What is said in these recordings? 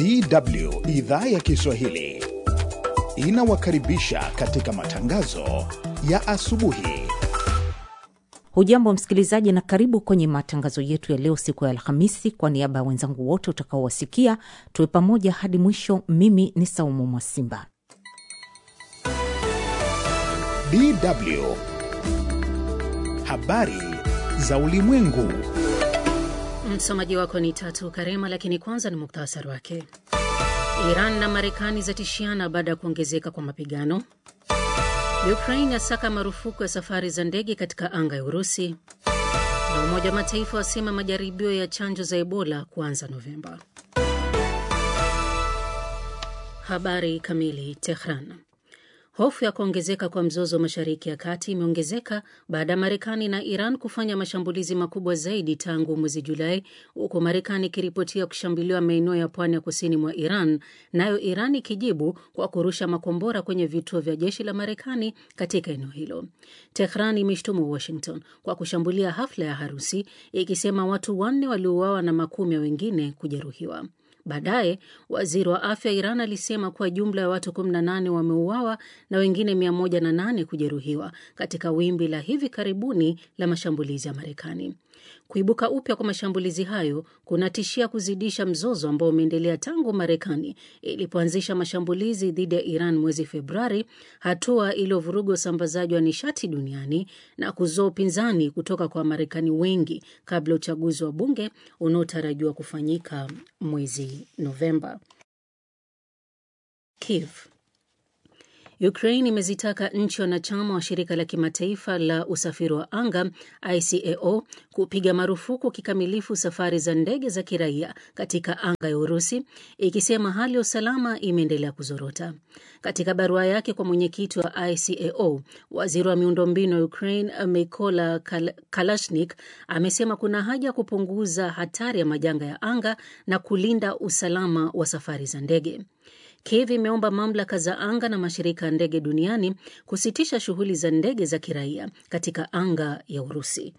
DW idhaa ya Kiswahili inawakaribisha katika matangazo ya asubuhi. Hujambo msikilizaji, na karibu kwenye matangazo yetu ya leo, siku ya Alhamisi. Kwa niaba ya wenzangu wote utakaowasikia, tuwe pamoja hadi mwisho. Mimi ni Saumu Mwasimba. DW habari za ulimwengu. Msomaji wako ni Tatu Karema, lakini kwanza ni muktasari wake. Iran na Marekani zatishiana baada ya kuongezeka kwa mapigano. Ukraine yasaka marufuku ya safari za ndege katika anga ya Urusi, na Umoja wa Mataifa wasema majaribio ya chanjo za Ebola kuanza Novemba. Habari kamili. Tehran. Hofu ya kuongezeka kwa mzozo wa Mashariki ya Kati imeongezeka baada ya Marekani na Iran kufanya mashambulizi makubwa zaidi tangu mwezi Julai, huku Marekani ikiripotia kushambuliwa maeneo ya pwani ya kusini mwa Iran, nayo Iran ikijibu kwa kurusha makombora kwenye vituo vya jeshi la Marekani katika eneo hilo. Tehran imeshtumu Washington kwa kushambulia hafla ya harusi, ikisema watu wanne waliuawa na makumi ya wengine kujeruhiwa. Baadaye waziri wa afya Iran alisema kuwa jumla ya watu 18 wameuawa na wengine 108 kujeruhiwa katika wimbi la hivi karibuni la mashambulizi ya Marekani. Kuibuka upya kwa mashambulizi hayo kunatishia kuzidisha mzozo ambao umeendelea tangu Marekani ilipoanzisha mashambulizi dhidi ya Iran mwezi Februari, hatua iliyovuruga usambazaji wa nishati duniani na kuzua upinzani kutoka kwa Wamarekani wengi kabla ya uchaguzi wa bunge unaotarajiwa kufanyika mwezi Novemba. Kiev. Ukraine imezitaka nchi wanachama wa shirika la kimataifa la usafiri wa anga ICAO kupiga marufuku kikamilifu safari za ndege za kiraia katika anga ya Urusi, ikisema hali ya usalama imeendelea kuzorota. Katika barua yake kwa mwenyekiti wa ICAO, waziri wa miundombinu wa Ukraine Mykola Kal Kalashnik amesema kuna haja ya kupunguza hatari ya majanga ya anga na kulinda usalama wa safari za ndege. Kiev imeomba mamlaka za anga na mashirika ya ndege duniani kusitisha shughuli za ndege za kiraia katika anga ya Urusi.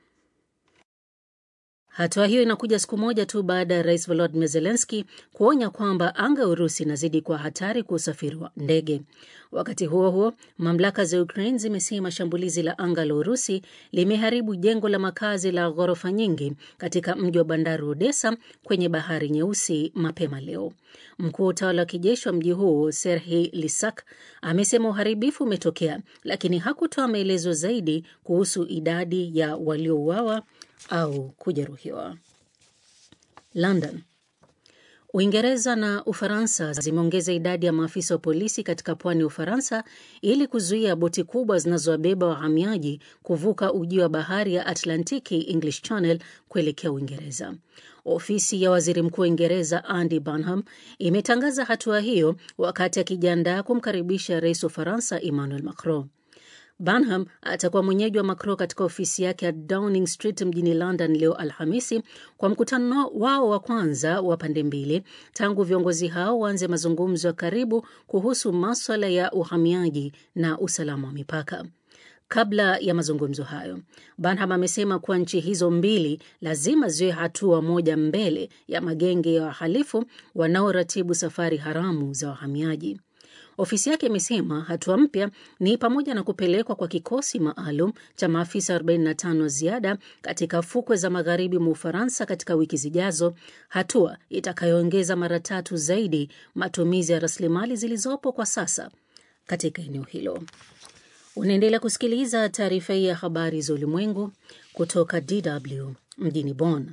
Hatua hiyo inakuja siku moja tu baada ya rais Volodymyr Zelensky kuonya kwamba anga ya Urusi inazidi kuwa hatari kwa usafiri wa ndege. Wakati huo huo, mamlaka za Ukraine zimesema shambulizi la anga la Urusi limeharibu jengo la makazi la ghorofa nyingi katika mji wa bandari Odessa kwenye bahari Nyeusi mapema leo. Mkuu wa utawala wa kijeshi wa mji huo Serhiy Lisak amesema uharibifu umetokea, lakini hakutoa maelezo zaidi kuhusu idadi ya waliouawa au kujeruhiwa. London. Uingereza na Ufaransa zimeongeza idadi ya maafisa wa polisi katika pwani ya Ufaransa ili kuzuia boti kubwa zinazowabeba wahamiaji kuvuka ujio wa bahari ya Atlantiki, English Channel, kuelekea Uingereza. Ofisi ya waziri mkuu wa Uingereza Andy Burnham imetangaza hatua hiyo wakati akijiandaa kumkaribisha rais wa Ufaransa Emmanuel Macron. Burnham atakuwa mwenyeji wa Macron katika ofisi yake ya Downing Street mjini London leo Alhamisi kwa mkutano wao wa kwanza wa pande mbili tangu viongozi hao waanze mazungumzo ya karibu kuhusu maswala ya uhamiaji na usalama wa mipaka. Kabla ya mazungumzo hayo, Burnham amesema kuwa nchi hizo mbili lazima ziwe hatua moja mbele ya magenge ya wahalifu wanaoratibu safari haramu za wahamiaji. Ofisi yake imesema hatua mpya ni pamoja na kupelekwa kwa kikosi maalum cha maafisa 45 ziada katika fukwe za magharibi mwa Ufaransa katika wiki zijazo, hatua itakayoongeza mara tatu zaidi matumizi ya rasilimali zilizopo kwa sasa katika eneo hilo. Unaendelea kusikiliza taarifa hii ya habari za ulimwengu kutoka DW mjini Bonn.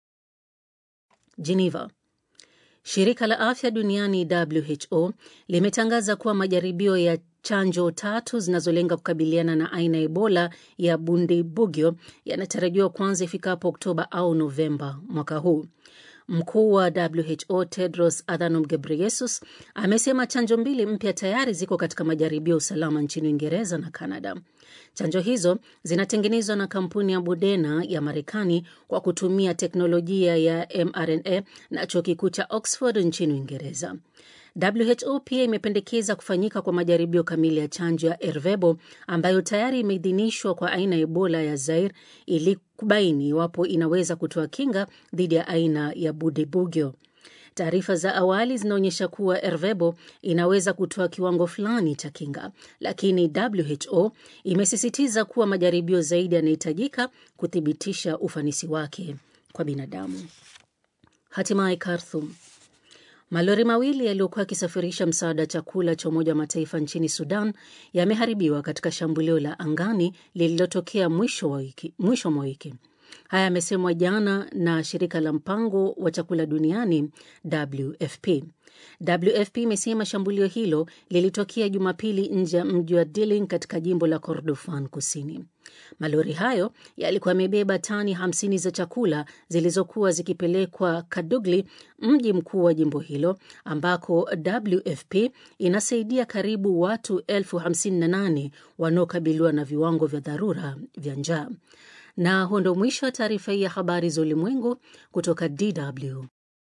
Geneva. Shirika la afya duniani WHO limetangaza kuwa majaribio ya chanjo tatu zinazolenga kukabiliana na aina ya Ebola ya Bundibugyo yanatarajiwa kuanza ifikapo Oktoba au Novemba mwaka huu. Mkuu wa WHO Tedros Adhanom Ghebreyesus amesema chanjo mbili mpya tayari ziko katika majaribio ya usalama nchini Uingereza na Kanada. Chanjo hizo zinatengenezwa na kampuni ya Moderna ya Marekani kwa kutumia teknolojia ya mRNA na chuo kikuu cha Oxford nchini Uingereza. WHO pia imependekeza kufanyika kwa majaribio kamili ya chanjo ya Ervebo ambayo tayari imeidhinishwa kwa aina ya Ebola ya Zaire ili kubaini iwapo inaweza kutoa kinga dhidi ya aina ya Budibugyo. Taarifa za awali zinaonyesha kuwa Ervebo inaweza kutoa kiwango fulani cha kinga, lakini WHO imesisitiza kuwa majaribio zaidi yanahitajika kuthibitisha ufanisi wake kwa binadamu. Hatimaye Khartoum, malori mawili yaliyokuwa yakisafirisha msaada wa chakula cha Umoja wa Mataifa nchini Sudan yameharibiwa katika shambulio la angani lililotokea mwisho wa wiki, mwisho mwa wiki. Haya yamesemwa jana na shirika la mpango wa chakula duniani WFP. WFP imesema shambulio hilo lilitokea Jumapili nje ya mji wa Dilling katika jimbo la Kordofan Kusini. Malori hayo yalikuwa yamebeba tani 50 za chakula zilizokuwa zikipelekwa Kadugli, mji mkuu wa jimbo hilo, ambako WFP inasaidia karibu watu elfu 58 wanaokabiliwa na viwango vya dharura vya njaa. Na huo ndo mwisho wa taarifa hii ya habari za ulimwengu kutoka DW.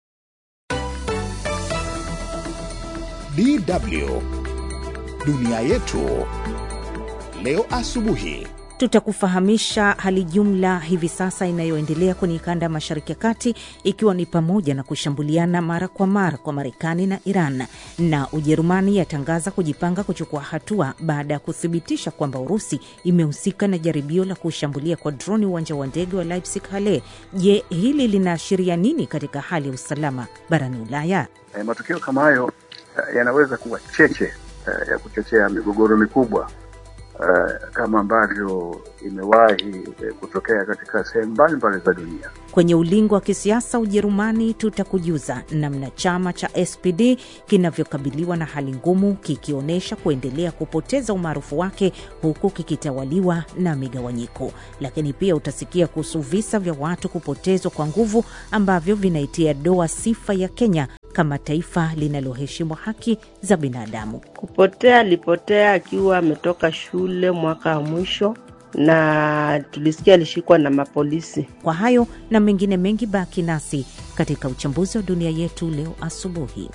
DW dunia yetu leo asubuhi. Tutakufahamisha hali jumla hivi sasa inayoendelea kwenye kanda ya Mashariki ya Kati, ikiwa ni pamoja na kushambuliana mara kwa mara kwa Marekani na Iran, na Ujerumani yatangaza kujipanga kuchukua hatua baada ya kuthibitisha kwamba Urusi imehusika na jaribio la kushambulia kwa droni uwanja wa ndege wa Leipzig Halle. Je, hili linaashiria nini katika hali ya usalama barani Ulaya? E, matukio kama hayo yanaweza kuwa cheche e, ya kuchochea migogoro mikubwa Uh, kama ambavyo imewahi uh, kutokea katika sehemu mbalimbali za dunia. Kwenye ulingo wa kisiasa Ujerumani, tutakujuza namna chama cha SPD kinavyokabiliwa na hali ngumu, kikionyesha kuendelea kupoteza umaarufu wake huku kikitawaliwa na migawanyiko. Lakini pia utasikia kuhusu visa vya watu kupotezwa kwa nguvu ambavyo vinaitia doa sifa ya Kenya kama taifa linaloheshimu haki za binadamu. Kupotea, alipotea akiwa ametoka shule mwaka wa mwisho, na tulisikia alishikwa na mapolisi. Kwa hayo na mengine mengi, baki nasi katika uchambuzi wa dunia yetu leo asubuhi.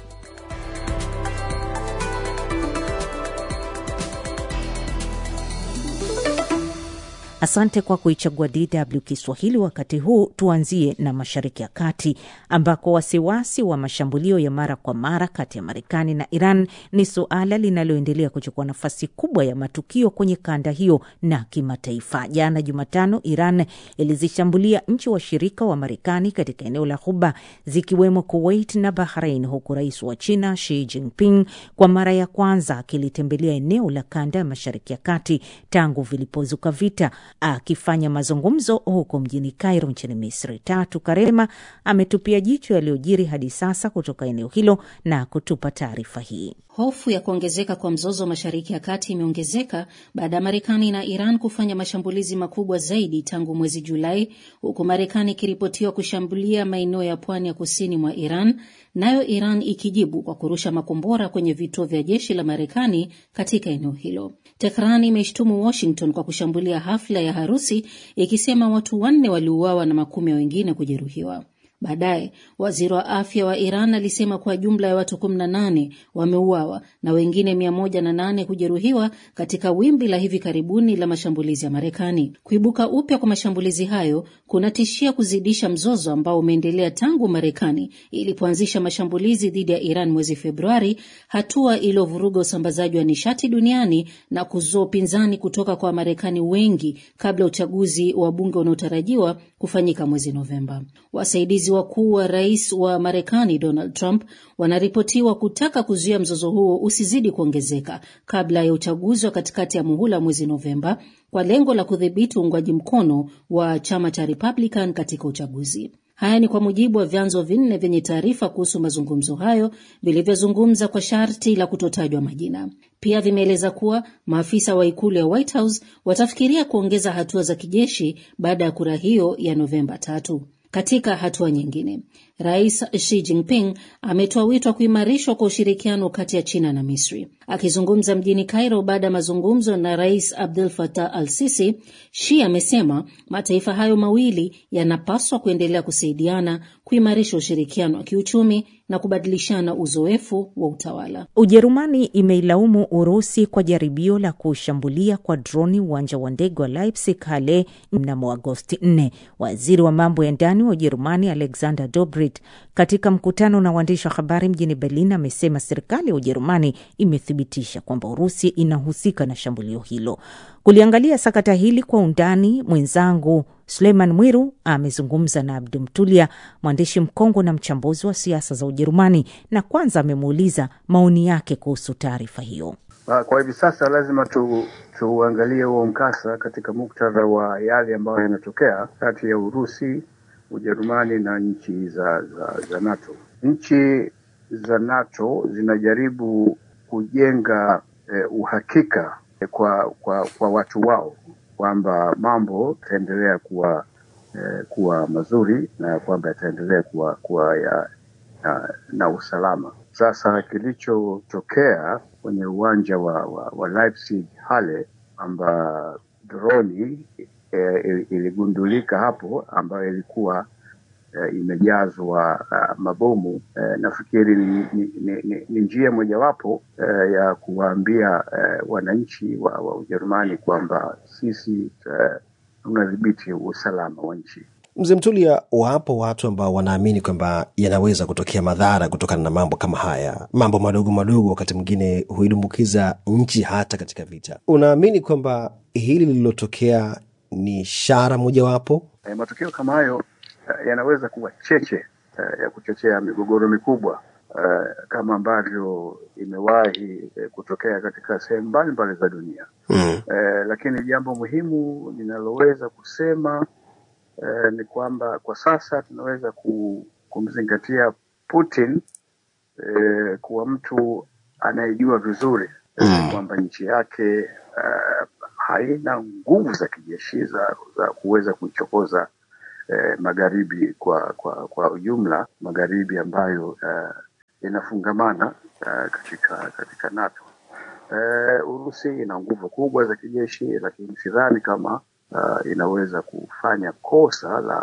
Asante kwa kuichagua DW Kiswahili. Wakati huu tuanzie na Mashariki ya Kati, ambako wasiwasi wa mashambulio ya mara kwa mara kati ya Marekani na Iran ni suala linaloendelea kuchukua nafasi kubwa ya matukio kwenye kanda hiyo na kimataifa. Jana Jumatano, Iran ilizishambulia nchi washirika wa Marekani katika eneo la Ghuba, zikiwemo Kuwait na Bahrain, huku rais wa China Xi Jinping kwa mara ya kwanza akilitembelea eneo la kanda ya Mashariki ya Kati tangu vilipozuka vita akifanya mazungumzo huko mjini Cairo nchini Misri. Tatu Karema ametupia jicho yaliyojiri hadi sasa kutoka eneo hilo na kutupa taarifa hii. Hofu ya kuongezeka kwa mzozo wa Mashariki ya Kati imeongezeka baada ya Marekani na Iran kufanya mashambulizi makubwa zaidi tangu mwezi Julai, huku Marekani ikiripotiwa kushambulia maeneo ya pwani ya kusini mwa Iran, nayo Iran ikijibu kwa kurusha makombora kwenye vituo vya jeshi la Marekani katika eneo hilo. Tehran imeshtumu Washington kwa kushambulia hafla ya harusi, ikisema watu wanne waliuawa na makumi ya wengine kujeruhiwa. Baadaye waziri wa afya wa Iran alisema kuwa jumla ya watu 18 wameuawa na wengine 108 kujeruhiwa katika wimbi la hivi karibuni la mashambulizi ya Marekani. Kuibuka upya kwa mashambulizi hayo kunatishia kuzidisha mzozo ambao umeendelea tangu Marekani ilipoanzisha mashambulizi dhidi ya Iran mwezi Februari, hatua iliyovuruga usambazaji wa nishati duniani na kuzua upinzani kutoka kwa Wamarekani wengi kabla ya uchaguzi wa bunge unaotarajiwa kufanyika mwezi Novemba. Wasaidizi wakuu wa rais wa Marekani Donald Trump wanaripotiwa kutaka kuzuia mzozo huo usizidi kuongezeka kabla ya uchaguzi wa katikati ya muhula mwezi Novemba kwa lengo la kudhibiti uungwaji mkono wa chama cha Republican katika uchaguzi. Haya ni kwa mujibu wa vyanzo vinne vyenye taarifa kuhusu mazungumzo hayo vilivyozungumza kwa sharti la kutotajwa majina. Pia vimeeleza kuwa maafisa wa ikulu ya White House watafikiria kuongeza hatua za kijeshi baada ya kura hiyo ya Novemba tatu. Katika hatua nyingine, Rais Xi Jinping ametoa wito wa kuimarishwa kwa ushirikiano kati ya China na Misri. Akizungumza mjini Cairo baada ya mazungumzo na Rais Abdel Fattah al-Sisi, Xi amesema mataifa hayo mawili yanapaswa kuendelea kusaidiana kuimarisha ushirikiano wa kiuchumi na kubadilishana uzoefu wa utawala. Ujerumani imeilaumu Urusi kwa jaribio la kushambulia kwa droni uwanja wa ndege wa Leipzig Halle mnamo Agosti 4. Waziri wa mambo ya ndani wa Ujerumani Alexander Dobrindt Street katika mkutano na waandishi wa habari mjini Berlin amesema serikali ya Ujerumani imethibitisha kwamba Urusi inahusika na shambulio hilo. Kuliangalia sakata hili kwa undani, mwenzangu Suleiman Mwiru amezungumza na Abdu Mtulia, mwandishi mkongwe na mchambuzi wa siasa za Ujerumani, na kwanza amemuuliza maoni yake kuhusu taarifa hiyo. Kwa hivi sasa lazima tu tuangalie huo mkasa katika muktadha wa yale ambayo yanatokea kati ya Urusi, Ujerumani na nchi za, za, za NATO. Nchi za NATO zinajaribu kujenga eh, uhakika eh, kwa, kwa, kwa watu wao kwamba mambo yataendelea kuwa eh, kuwa mazuri na kwamba yataendelea kuwa, kuwa ya, na, na usalama. Sasa kilichotokea kwenye uwanja wa, wa, wa Leipzig Halle kwamba droni e, iligundulika hapo ambayo ilikuwa e, imejazwa uh, mabomu e, nafikiri ni, ni, ni, ni, ni njia mojawapo e, ya kuwaambia e, wananchi wa, wa Ujerumani kwamba sisi tunadhibiti usalama wa nchi. Mzee Mtulia, wapo watu ambao wanaamini kwamba yanaweza kutokea madhara kutokana na mambo kama haya. Mambo madogo madogo wakati mwingine huidumbukiza nchi hata katika vita. Unaamini kwamba hili lililotokea ni ishara mojawapo? E, matukio kama hayo yanaweza kuwa cheche e, ya kuchochea migogoro mikubwa e, kama ambavyo imewahi e, kutokea katika sehemu mbalimbali za dunia mm. E, lakini jambo muhimu linaloweza kusema Eh, ni kwamba kwa sasa tunaweza kumzingatia Putin eh, kuwa mtu anayejua vizuri mm. kwamba nchi yake uh, haina nguvu za kijeshi za, za kuweza kuichokoza eh, magharibi kwa kwa kwa ujumla, magharibi ambayo uh, inafungamana uh, katika katika NATO. Uh, Urusi ina nguvu kubwa za kijeshi, lakini sidhani kama Uh, inaweza kufanya kosa la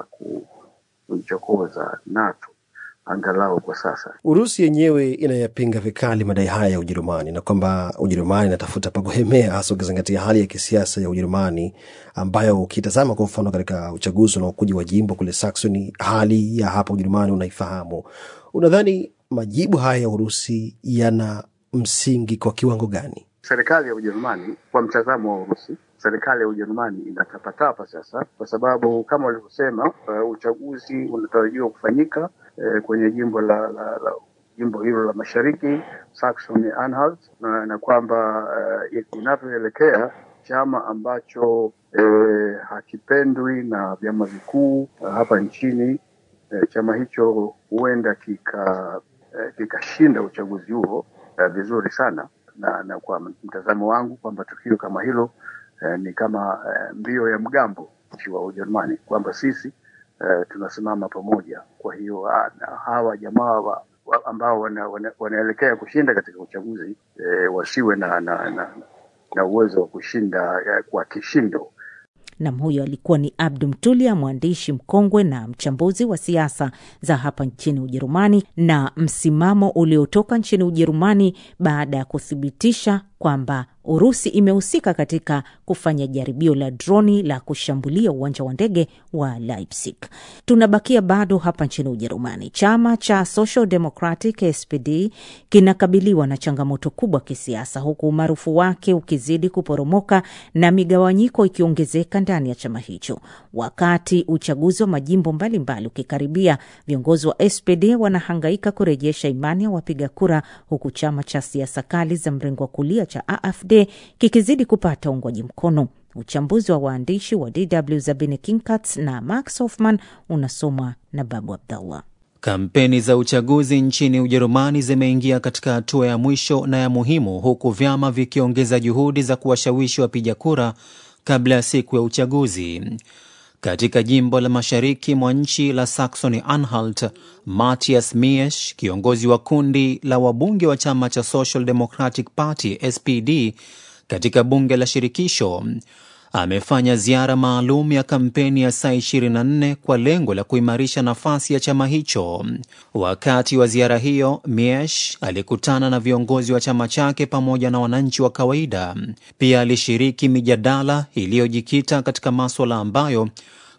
kuichokoza NATO angalau kwa sasa. Urusi yenyewe inayapinga vikali madai haya ya Ujerumani na kwamba Ujerumani inatafuta pa kuhemea, hasa ukizingatia hali ya kisiasa ya Ujerumani ambayo ukitazama kwa mfano katika uchaguzi unaokuja wa jimbo kule Saxony, hali ya hapa Ujerumani unaifahamu. Unadhani majibu haya ya Urusi yana msingi kwa kiwango gani? Serikali ya Ujerumani kwa mtazamo wa Urusi serikali ya Ujerumani inatapatapa sasa, kwa sababu kama walivyosema, uh, uchaguzi unatarajiwa kufanyika uh, kwenye jimbo la, la, la jimbo hilo la mashariki Saxony Anhalt, na, na kwamba uh, inavyoelekea chama ambacho uh, hakipendwi na vyama vikuu uh, hapa nchini uh, chama hicho huenda kika uh, kikashinda uchaguzi huo uh, vizuri sana na, na kwa mtazamo wangu kwamba tukio kama hilo Eh, ni kama eh, mbio ya mgambo nchi wa Ujerumani kwamba sisi eh, tunasimama pamoja. Kwa hiyo hawa jamaa wa, wa, ambao wana, wana, wanaelekea kushinda katika uchaguzi eh, wasiwe na, na, na, na uwezo wa kushinda eh, kwa kishindo. Nam, huyo alikuwa ni Abdu Mtulia, mwandishi mkongwe na mchambuzi wa siasa za hapa nchini Ujerumani, na msimamo uliotoka nchini Ujerumani baada ya kuthibitisha kwamba Urusi imehusika katika kufanya jaribio la droni la kushambulia uwanja wa ndege wa Leipzig. Tunabakia bado hapa nchini Ujerumani. Chama cha Social Democratic SPD kinakabiliwa na changamoto kubwa kisiasa, huku umaarufu wake ukizidi kuporomoka na migawanyiko ikiongezeka ndani ya chama hicho. Wakati uchaguzi wa majimbo mbalimbali ukikaribia, viongozi wa SPD wanahangaika kurejesha imani ya wapiga kura, huku chama cha siasa kali za mrengo wa kulia cha AfD kikizidi kupata uungwaji mkono. Uchambuzi wa waandishi wa DW Zabine Kinkats na Max Hoffman unasomwa na Babu Abdallah. Kampeni za uchaguzi nchini Ujerumani zimeingia katika hatua ya mwisho na ya muhimu, huku vyama vikiongeza juhudi za kuwashawishi wapiga kura kabla ya siku ya uchaguzi. Katika jimbo la mashariki mwa nchi la Saxony Anhalt, Matthias Miesch, kiongozi wa kundi la wabunge wa chama cha Social Democratic Party SPD katika bunge la shirikisho, amefanya ziara maalum ya kampeni ya saa 24 kwa lengo la kuimarisha nafasi ya chama hicho. Wakati wa ziara hiyo, Miesch alikutana na viongozi wa chama chake pamoja na wananchi wa kawaida. Pia alishiriki mijadala iliyojikita katika maswala ambayo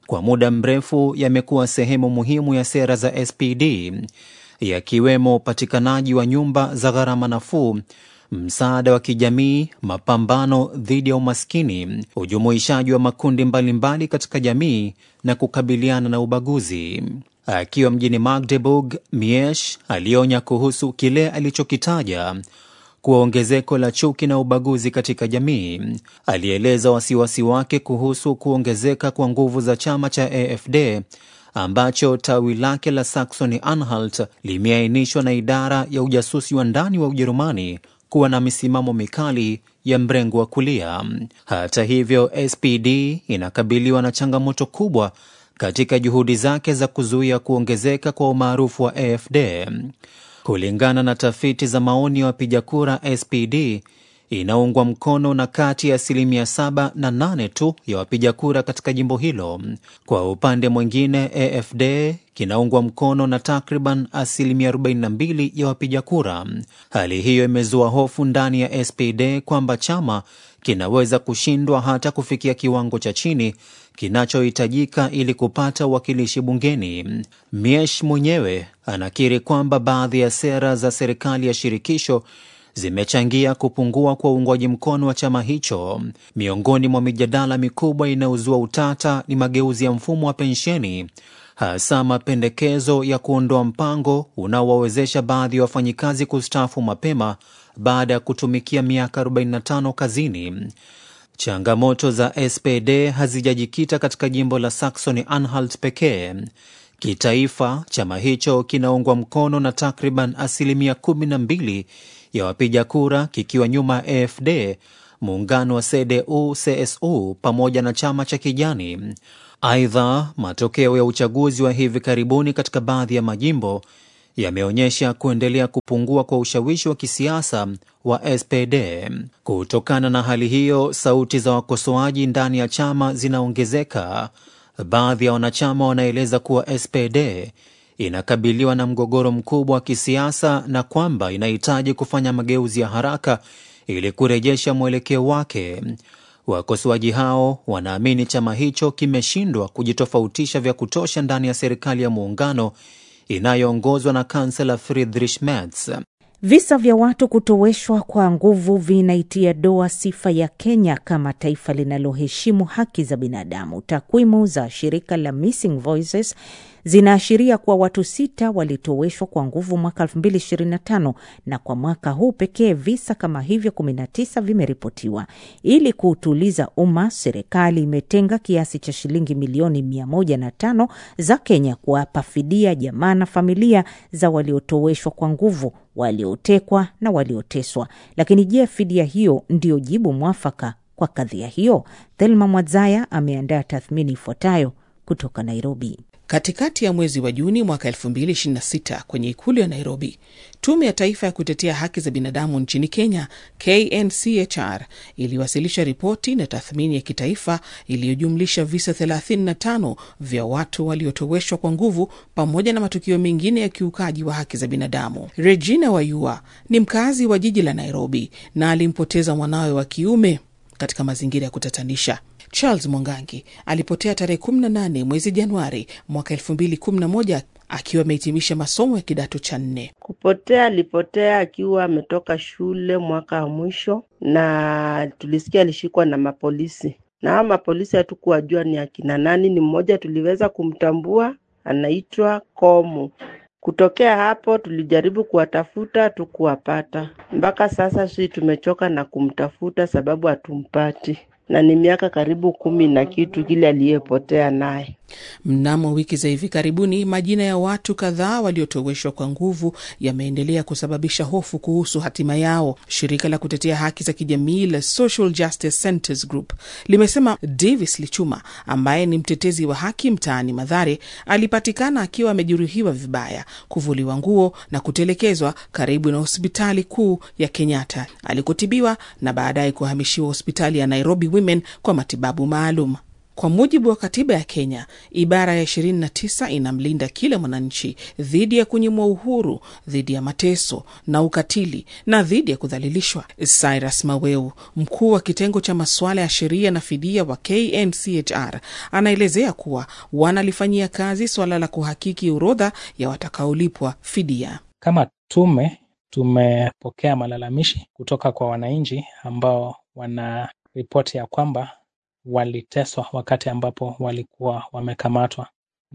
kwa muda mrefu yamekuwa sehemu muhimu ya sera za SPD, yakiwemo upatikanaji wa nyumba za gharama nafuu, msaada wa kijamii, mapambano dhidi ya umaskini, ujumuishaji wa makundi mbalimbali mbali katika jamii na kukabiliana na ubaguzi. Akiwa mjini Magdeburg, Miesh alionya kuhusu kile alichokitaja kuwa ongezeko la chuki na ubaguzi katika jamii. Alieleza wasiwasi wake kuhusu kuongezeka kwa nguvu za chama cha AFD ambacho tawi lake la Saxony Anhalt limeainishwa na idara ya ujasusi wa ndani wa Ujerumani kuwa na misimamo mikali ya mrengo wa kulia. Hata hivyo, SPD inakabiliwa na changamoto kubwa katika juhudi zake za kuzuia kuongezeka kwa umaarufu wa AFD. Kulingana na tafiti za maoni ya wapiga kura, SPD inaungwa mkono na kati ya asilimia saba na nane tu ya wapiga kura katika jimbo hilo. Kwa upande mwingine, AFD kinaungwa mkono na takriban asilimia 42 ya wapiga kura. Hali hiyo imezua hofu ndani ya SPD kwamba chama kinaweza kushindwa hata kufikia kiwango cha chini kinachohitajika ili kupata uwakilishi bungeni. Miesh mwenyewe anakiri kwamba baadhi ya sera za serikali ya shirikisho zimechangia kupungua kwa uungwaji mkono wa chama hicho. Miongoni mwa mijadala mikubwa inayozua utata ni mageuzi ya mfumo wa pensheni, hasa mapendekezo ya kuondoa mpango unaowawezesha baadhi ya wafanyikazi kustaafu mapema baada ya kutumikia miaka 45 kazini. Changamoto za SPD hazijajikita katika jimbo la Saxony Anhalt pekee. Kitaifa, chama hicho kinaungwa mkono na takriban asilimia 12 ya wapiga kura, kikiwa nyuma ya AFD, muungano wa CDU CSU pamoja na chama cha Kijani. Aidha, matokeo ya uchaguzi wa hivi karibuni katika baadhi ya majimbo yameonyesha kuendelea kupungua kwa ushawishi wa kisiasa wa SPD. Kutokana na hali hiyo, sauti za wakosoaji ndani ya chama zinaongezeka. Baadhi ya wanachama wanaeleza kuwa SPD inakabiliwa na mgogoro mkubwa wa kisiasa na kwamba inahitaji kufanya mageuzi ya haraka ili kurejesha mwelekeo wake. Wakosoaji hao wanaamini chama hicho kimeshindwa kujitofautisha vya kutosha ndani ya serikali ya muungano inayoongozwa na kansela Friedrich Merz. Visa vya watu kutoweshwa kwa nguvu vinaitia doa sifa ya Kenya kama taifa linaloheshimu haki za binadamu. Takwimu za shirika la Missing Voices zinaashiria kuwa watu sita walitoweshwa kwa nguvu mwaka 2025 na kwa mwaka huu pekee visa kama hivyo 19 vimeripotiwa. Ili kuutuliza umma, serikali imetenga kiasi cha shilingi milioni 105 za Kenya kuwapa fidia jamaa na familia za waliotoweshwa kwa nguvu, waliotekwa na walioteswa. Lakini je, fidia hiyo ndiyo jibu mwafaka kwa kadhia hiyo? Thelma Mwadzaya ameandaa tathmini ifuatayo kutoka Nairobi. Katikati ya mwezi wa Juni mwaka 2026 kwenye ikulu ya Nairobi, tume ya taifa ya kutetea haki za binadamu nchini Kenya, KNCHR, iliwasilisha ripoti na tathmini ya kitaifa iliyojumlisha visa 35 vya watu waliotoweshwa kwa nguvu pamoja na matukio mengine ya kiukaji wa haki za binadamu. Regina Wayua ni mkazi wa jiji la Nairobi na alimpoteza mwanawe wa kiume katika mazingira ya kutatanisha. Charles Mwangangi alipotea tarehe 18 mwezi Januari mwaka 2011 akiwa amehitimisha masomo ya kidato cha nne. Kupotea, alipotea akiwa ametoka shule mwaka wa mwisho, na tulisikia alishikwa na mapolisi, na hao mapolisi hatukuwajua ni akina nani. Ni mmoja tuliweza kumtambua, anaitwa Komu. Kutokea hapo tulijaribu kuwatafuta, tukuwapata. Mpaka sasa sisi tumechoka na kumtafuta sababu hatumpati na ni miaka karibu kumi na kitu kile aliyepotea naye. Mnamo wiki za hivi karibuni, majina ya watu kadhaa waliotoweshwa kwa nguvu yameendelea kusababisha hofu kuhusu hatima yao. Shirika la kutetea haki za kijamii la Social Justice Centers Group limesema Davis Lichuma ambaye ni mtetezi wa haki mtaani Madhare alipatikana akiwa amejeruhiwa vibaya, kuvuliwa nguo na kutelekezwa karibu na hospitali kuu ya Kenyatta alikotibiwa na baadaye kuhamishiwa hospitali ya Nairobi Women kwa matibabu maalum. Kwa mujibu wa katiba ya Kenya, ibara ya 29 inamlinda kila mwananchi dhidi ya kunyimwa uhuru, dhidi ya mateso na ukatili na dhidi ya kudhalilishwa. Cyrus Maweu, mkuu wa kitengo cha masuala ya sheria na fidia wa KNCHR, anaelezea kuwa wanalifanyia kazi suala la kuhakiki orodha ya watakaolipwa fidia. Kama tume tumepokea malalamishi kutoka kwa wananchi ambao wana ripoti ya kwamba waliteswa wakati ambapo walikuwa wamekamatwa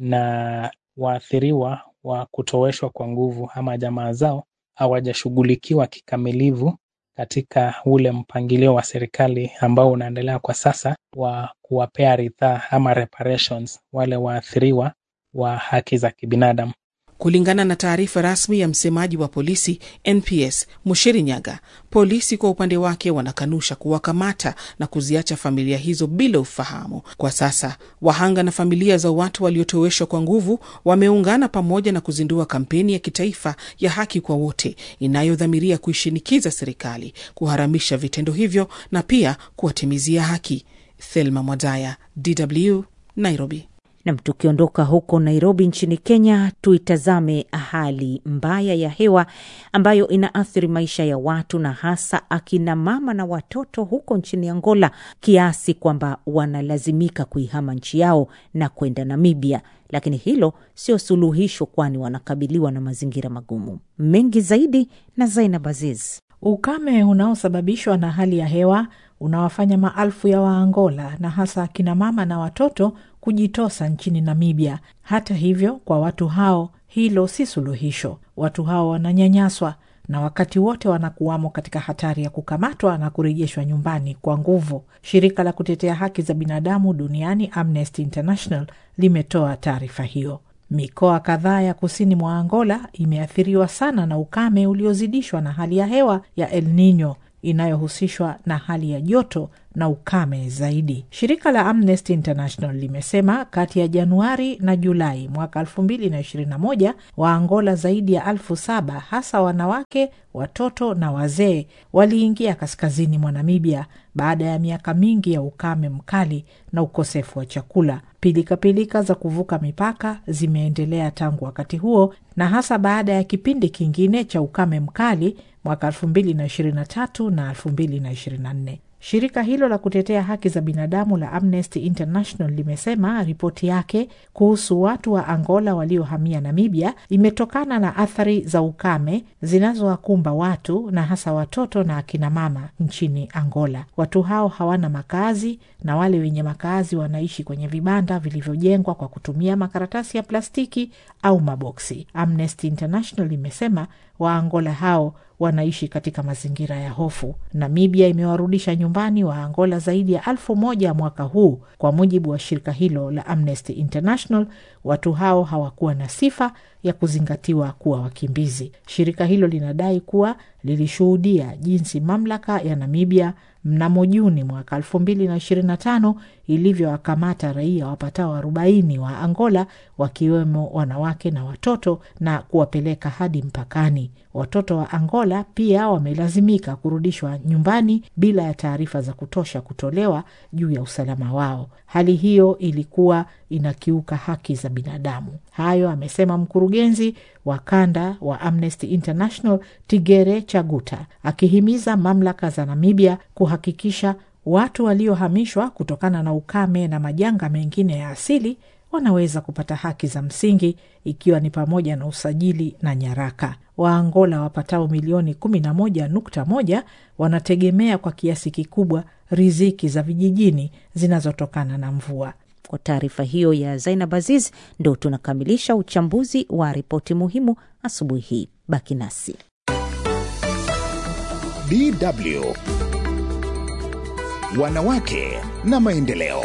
na waathiriwa wa kutoweshwa kwa nguvu ama jamaa zao hawajashughulikiwa kikamilifu katika ule mpangilio wa serikali ambao unaendelea kwa sasa wa kuwapea ridhaa ama reparations wale waathiriwa wa haki za kibinadamu. Kulingana na taarifa rasmi ya msemaji wa polisi NPS Mushiri Nyaga, polisi kwa upande wake wanakanusha kuwakamata na kuziacha familia hizo bila ufahamu. Kwa sasa wahanga na familia za watu waliotoweshwa kwa nguvu wameungana pamoja na kuzindua kampeni ya kitaifa ya haki kwa wote inayodhamiria kuishinikiza serikali kuharamisha vitendo hivyo na pia kuwatimizia haki. Thelma Mwadaya, DW, Nairobi. Nam, tukiondoka huko Nairobi nchini Kenya, tuitazame hali mbaya ya hewa ambayo inaathiri maisha ya watu na hasa akina mama na watoto huko nchini Angola, kiasi kwamba wanalazimika kuihama nchi yao na kwenda Namibia. Lakini hilo sio suluhisho, kwani wanakabiliwa na mazingira magumu. Mengi zaidi na Zainab Aziz. Ukame unaosababishwa na hali ya hewa unawafanya maelfu ya Waangola na hasa akina mama na watoto kujitosa nchini Namibia. Hata hivyo, kwa watu hao hilo si suluhisho. Watu hao wananyanyaswa na wakati wote wanakuwamo katika hatari ya kukamatwa na kurejeshwa nyumbani kwa nguvu. Shirika la kutetea haki za binadamu duniani Amnesty International limetoa taarifa hiyo. Mikoa kadhaa ya kusini mwa Angola imeathiriwa sana na ukame uliozidishwa na hali ya hewa ya El Nino inayohusishwa na hali ya joto na ukame zaidi. Shirika la Amnesty International limesema kati ya Januari na Julai mwaka elfu mbili na ishirini na moja Waangola zaidi ya elfu saba hasa wanawake, watoto na wazee waliingia kaskazini mwa Namibia baada ya miaka mingi ya ukame mkali na ukosefu wa chakula. Pilikapilika za kuvuka mipaka zimeendelea tangu wakati huo na hasa baada ya kipindi kingine cha ukame mkali mwaka elfu mbili na ishirini na tatu na elfu mbili na ishirini na nne. Shirika hilo la kutetea haki za binadamu la Amnesty International limesema ripoti yake kuhusu watu wa Angola waliohamia Namibia imetokana na athari za ukame zinazowakumba watu na hasa watoto na akinamama nchini Angola. Watu hao hawana makazi na wale wenye makazi wanaishi kwenye vibanda vilivyojengwa kwa kutumia makaratasi ya plastiki au maboksi. Amnesty International imesema Waangola hao wanaishi katika mazingira ya hofu. Namibia imewarudisha nyumbani wa Angola zaidi ya elfu moja mwaka huu. Kwa mujibu wa shirika hilo la Amnesty International, watu hao hawakuwa na sifa ya kuzingatiwa kuwa wakimbizi. Shirika hilo linadai kuwa lilishuhudia jinsi mamlaka ya Namibia mnamo Juni mwaka elfu mbili na ishirini na tano ilivyowakamata raia wapatao arobaini wa Angola wakiwemo wanawake na watoto na kuwapeleka hadi mpakani. Watoto wa Angola pia wamelazimika kurudishwa nyumbani bila ya taarifa za kutosha kutolewa juu ya usalama wao. Hali hiyo ilikuwa inakiuka haki za binadamu. Hayo amesema mkurugenzi wa kanda wa Amnesty International Tigere Chaguta, akihimiza mamlaka za Namibia kuhakikisha watu waliohamishwa kutokana na ukame na majanga mengine ya asili wanaweza kupata haki za msingi ikiwa ni pamoja na usajili na nyaraka. Waangola wapatao milioni 11.1 wanategemea kwa kiasi kikubwa riziki za vijijini zinazotokana na mvua. Kwa taarifa hiyo ya Zainab Aziz, ndo tunakamilisha uchambuzi wa ripoti muhimu asubuhi hii. Baki nasi. DW Wanawake na Maendeleo.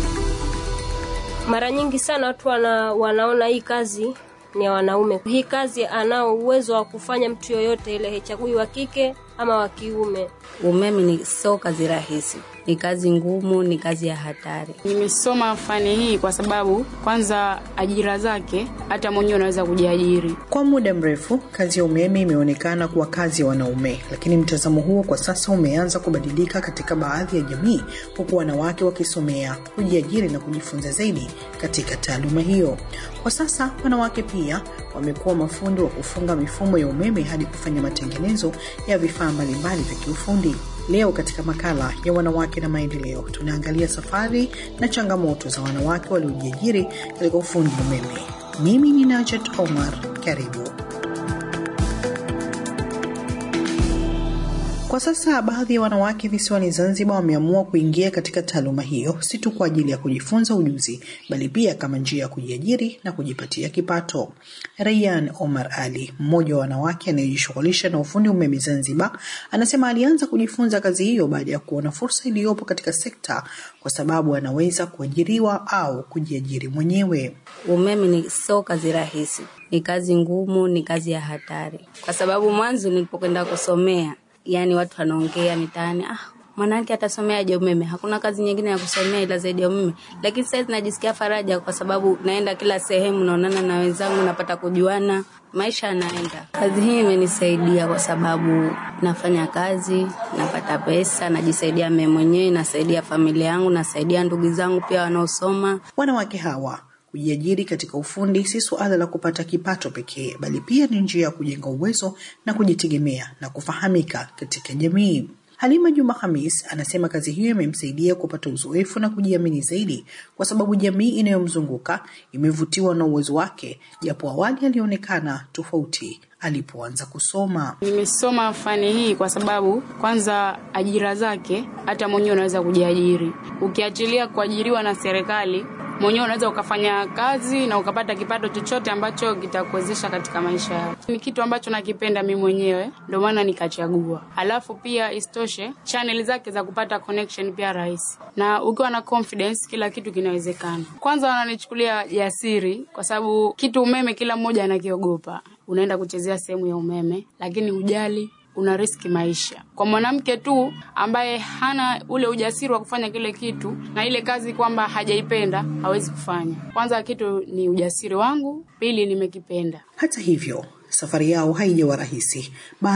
Mara nyingi sana watu wana, wanaona hii kazi ni ya wanaume. Hii kazi anao uwezo wa kufanya mtu yoyote ile, haichagui wa kike ama wa kiume? Umeme ni sio kazi rahisi, ni kazi ngumu, ni kazi ya hatari. Nimesoma fani hii kwa sababu kwanza, ajira zake hata mwenyewe unaweza kujiajiri. Kwa muda mrefu kazi ya umeme imeonekana kuwa kazi ya wanaume, lakini mtazamo huo kwa sasa umeanza kubadilika katika baadhi ya jamii, huku wanawake wakisomea, kujiajiri na kujifunza zaidi katika taaluma hiyo. Kwa sasa wanawake pia wamekuwa mafundi wa kufunga mifumo ya umeme hadi kufanya matengenezo ya vifaa mbalimbali vya kiufundi. Leo katika makala ya wanawake na maendeleo, tunaangalia safari na changamoto za wanawake waliojiajiri katika ufundi umeme. Mimi ni Najat Omar, karibu. Kwa sasa baadhi ya wanawake visiwani Zanzibar wameamua kuingia katika taaluma hiyo, si tu kwa ajili ya kujifunza ujuzi, bali pia kama njia ya kujiajiri na kujipatia kipato. Rayyan Omar Ali, mmoja wa wanawake anayejishughulisha na ufundi umeme Zanzibar, anasema alianza kujifunza kazi hiyo baada ya kuona fursa iliyopo katika sekta, kwa sababu anaweza kuajiriwa au kujiajiri mwenyewe. Umeme ni sio kazi rahisi, ni kazi ngumu, ni kazi ya hatari, kwa sababu mwanzo nilipokwenda kusomea yani watu wanaongea mitaani, ah, mwanamke atasomeaje umeme? Hakuna kazi nyingine ya kusomea ila zaidi ya umeme. Lakini sasa najisikia faraja kwa sababu naenda kila sehemu, naonana na wenzangu, napata kujuana, maisha yanaenda. Kazi hii imenisaidia kwa sababu nafanya kazi, napata pesa, najisaidia mimi mwenyewe, nasaidia familia yangu, nasaidia ndugu zangu pia wanaosoma. Wanawake hawa kujiajiri katika ufundi si suala la kupata kipato pekee, bali pia ni njia ya kujenga uwezo na kujitegemea na kufahamika katika jamii. Halima Juma Hamis anasema kazi hiyo imemsaidia kupata uzoefu na kujiamini zaidi, kwa sababu jamii inayomzunguka imevutiwa na uwezo wake, japo awali alionekana tofauti alipoanza kusoma. Nimesoma fani hii kwa sababu kwanza, ajira zake hata mwenyewe unaweza kujiajiri, ukiachilia kuajiriwa na serikali mwenyewe unaweza ukafanya kazi na ukapata kipato chochote ambacho kitakuwezesha katika maisha yako. Ni kitu ambacho nakipenda mimi mwenyewe, ndio maana nikachagua. Alafu pia istoshe, channel zake za kupata connection pia rahisi, na ukiwa na confidence, kila kitu kinawezekana. Kwanza wananichukulia jasiri, kwa sababu kitu umeme kila mmoja anakiogopa. Unaenda kuchezea sehemu ya umeme, lakini hujali una riski maisha. Kwa mwanamke tu ambaye hana ule ujasiri wa kufanya kile kitu na ile kazi kwamba hajaipenda, hawezi kufanya. Kwanza kitu ni ujasiri wangu, pili nimekipenda. Hata hivyo, safari yao haijawa rahisi.